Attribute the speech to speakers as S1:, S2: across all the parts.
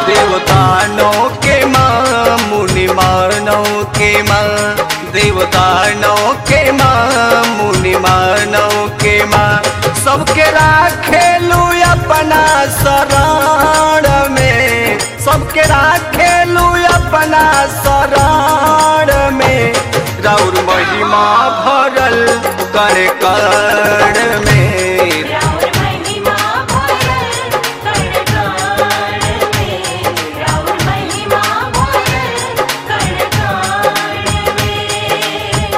S1: देवतानों के माँ मुनि मानव के माँ देवतानों के माँ मुनि मानव के माँ सबके राखेलू अपना शरण में सबके राखेलू अपना शरण में राउर महिमा भरल कर कर्ण में
S2: राउर महिमा भरल कण कण में राउर महिमा भरल कण कण में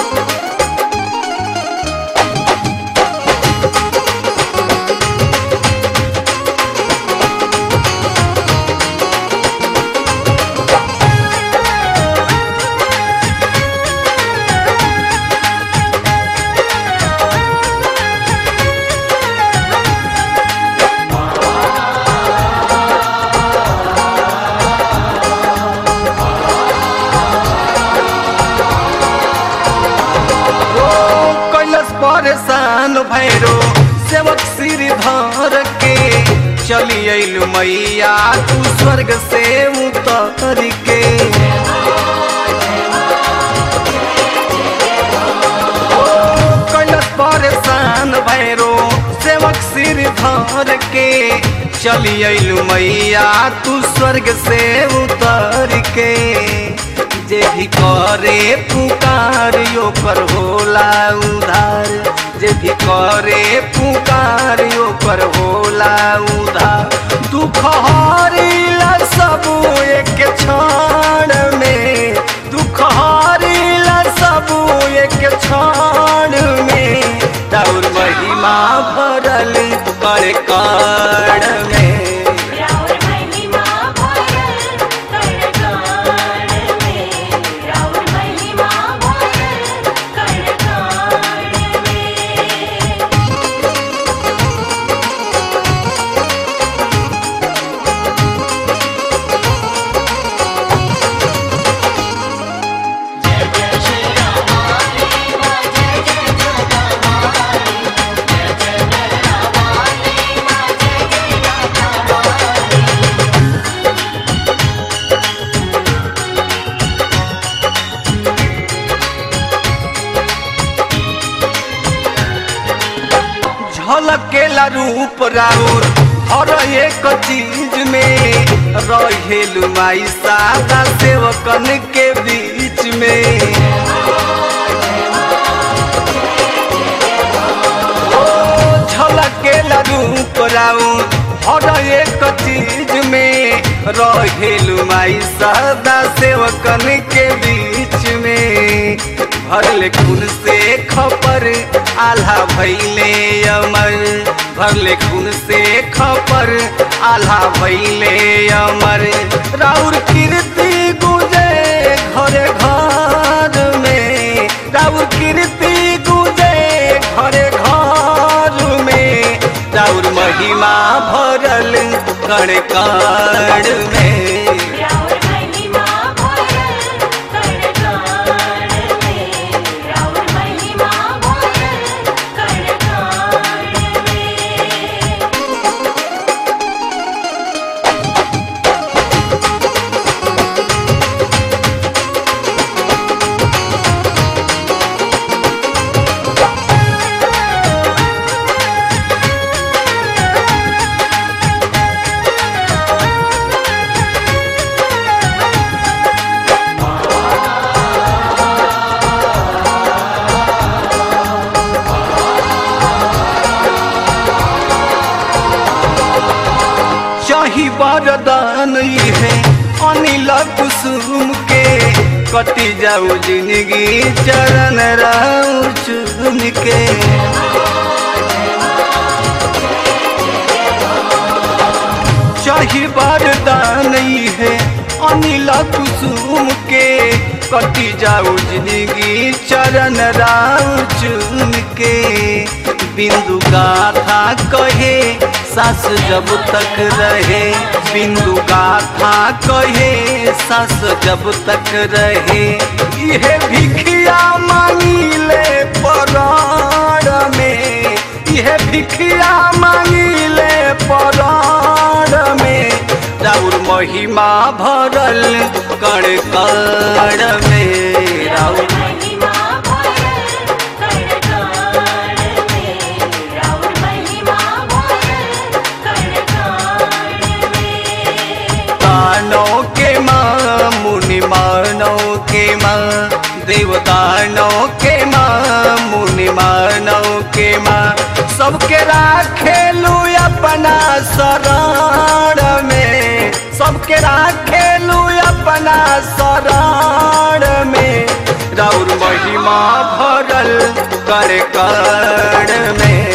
S1: ओ कैलस परेशान भैरो सेवक सिर धर के चली अइलु मैया तू स्वर्ग से उतर के ओ कैलस परेशान भैरो सेवक सिर धर के चली अइलु मैया तू स्वर्ग से उतर के जे भी करे पुकार यो कर होला उधार जे भी करे पुकार यो कर होला उधार दुख हरिला सब एक क्षण में दुख हरिला सब एक क्षण में राउर महिमा भरल कर कण में
S2: राउर महिमा भरल कण कण में राउर महिमा भरल कण कण में
S1: झलकेला रूप राउर हर एक चीज में रहेलु माई सादा सेवकन के बीच में ओ झलकेला रूप राउर हर एक चीज में रहेलु माई सादा सेवकन के बीच में भरले खून से खपर आल्हा भैले अमर भरले खून से खपर आल्हा भैले अमर राउर कीर्ति गुजे घरे घर में राउर कीर्ति गुजे घरे घर में राउर महिमा भरल कण कण में
S2: राउर महिमा भरल कण कण में राउर महिमा भरल कण कण में
S1: चाही वरदान है अनिल कुसुम के कटी जाऊ जिंदगी चरण राउ चुन के चाही वरदान है अनिल कुसुम के कटी जाऊ जिंदगी चरण राउ चुन के बिंदु गाथा कहे सास जब तक रहे बिंदु गाथा कहे सास जब तक रहे यह भिखिया मांगी ले पराण में यह भिखिया मांगी ले पराण में राउर महिमा भरल कण कण में राउर
S2: महिमा भरल कण कण में राउर महिमा भरल कण कण में
S1: दानों के माँ मुनि मानव के माँ देवदानों के माँ मुनि मानव के माँ सबके राखेलू अपना शरण में सबके राखेलू अपना शरण में राउर महिमा भरल कर कण में